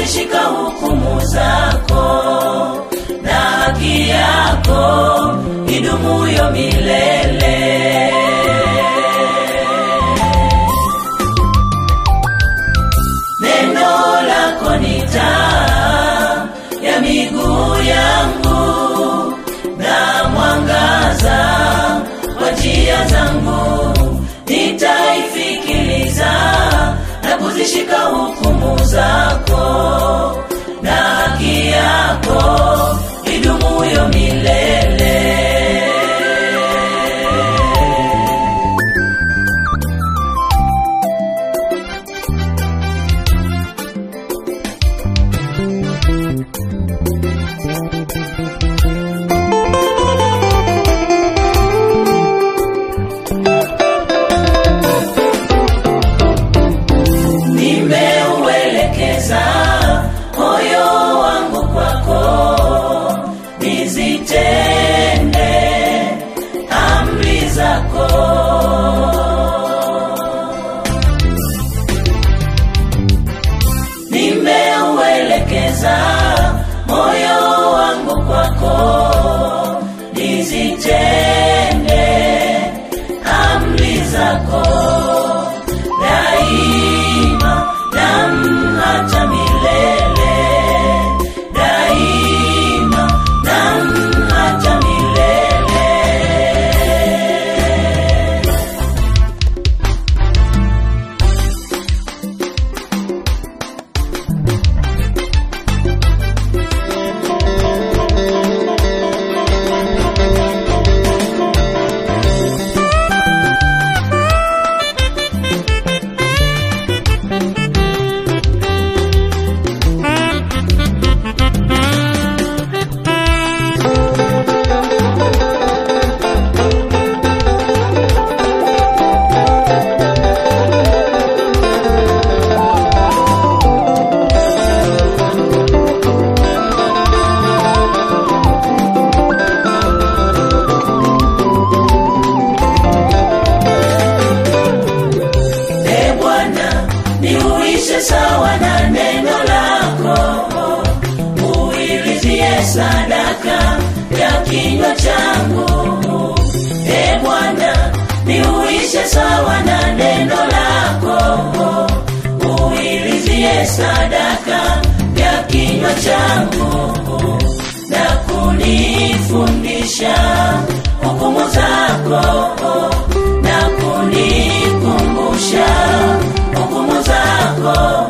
kuzishika hukumu zako na haki yako idumuyo milele neno lako ni taa ya miguu yangu na mwangaza wa njia zangu nitaifikiliza na kuzishika hukumu zako na haki yako idumuyo milele nimeuelekeza moyo wangu kwako nizitende amri zako nimeuelekeza moyo wangu kwako nizitende amri zako daima nam hata milele daima nam hata milele e bwana niuishe sawa na neno lako uilizie sadaka ya kinywa changu e bwana niuishe sawa na neno lako uilizie sadaka ya kinywa changu na kunifundisha hukumu zako na kunikumbusha hukumu zako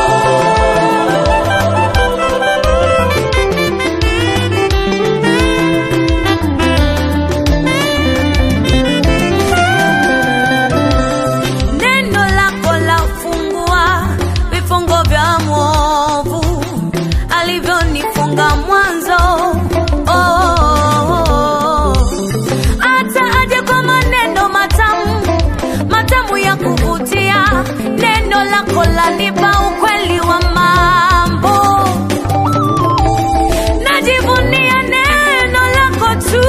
neno lako lafungua vifungo vya mwovu alivyonifunga mwanzo oh, oh, oh. hata aje kwa maneno matamu matamu ya kuvutia neno lako lanipa ukweli wa mambo najivunia neno lako tu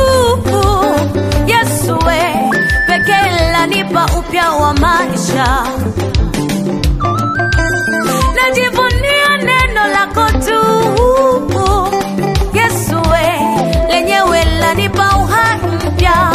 yesue pekee lanipa upya wa maisha najivunia neno lako tu yesue lenyewe lanipa uhai mpya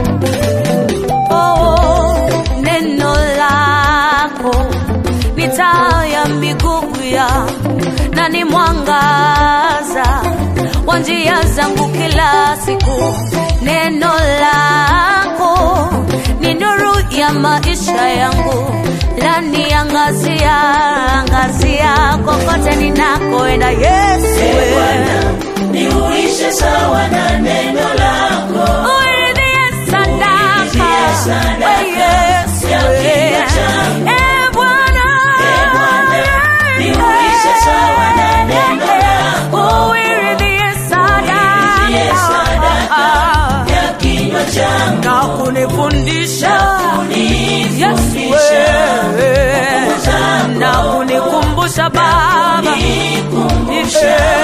oh, neno lako ni taa ya miguu ya na ni mwangaza wa njia zangu kila siku neno lako ni nuru ya maisha yangu laniangazia angazia kokote ninakoenda yesu e bwana niuishe sawa na neno lako uridhie sadaka Uridhie sadaka we yesu ya kinywa changu. e bwana E Bwana, niuishe sawa na neno lako. uridhie Uridhie sadaka sadaka ya kinywa changu na kunifundisha Yesu kunifundisha wewe, na kunikumbusha Baba nikumbusha